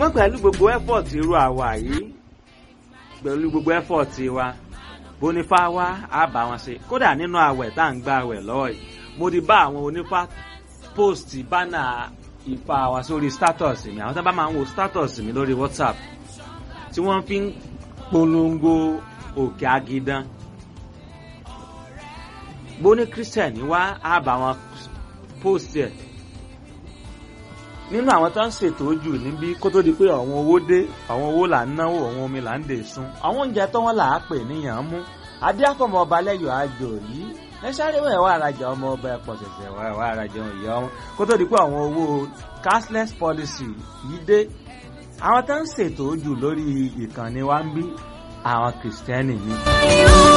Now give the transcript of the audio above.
ṣùgbọ́n pẹ̀lú gbogbo effort irú àwa yìí pẹ̀lú gbogbo effort wa bonifa wa á bá wọn ṣe kódà nínú àwẹ̀ tá à ń gba àwẹ̀ lọ́wọ́ yìí mo ti bá àwọn onífá post bánà ìfà wa sórí status mi àwọn tó bá máa ń wo status mi lórí whatsapp tí wọ́n fi ń polongo òkè agidan bóní christian wá á bá wọn post ẹ̀ nínú àwọn tó ń ṣètò ojú níbí kó tó di pé àwọn owó dé àwọn owó là ń náwó àwọn omi là ń dè sun àwọn oúnjẹ tó wọn là á pè níyàn mú adéàfọmọ ọba lẹyọ àjò yìí ẹ sáré wẹ̀ wá arajà ọmọ ọba ẹ̀pọ̀ ṣẹ̀ṣẹ̀ wá wá arajà ìyá ọmọ kó tó di pé àwọn owó cashless policy yìí dé àwọn tó ń ṣètò ojú lórí ìkànnì wa ń bí àwọn kìrìsìtẹ́nì ni.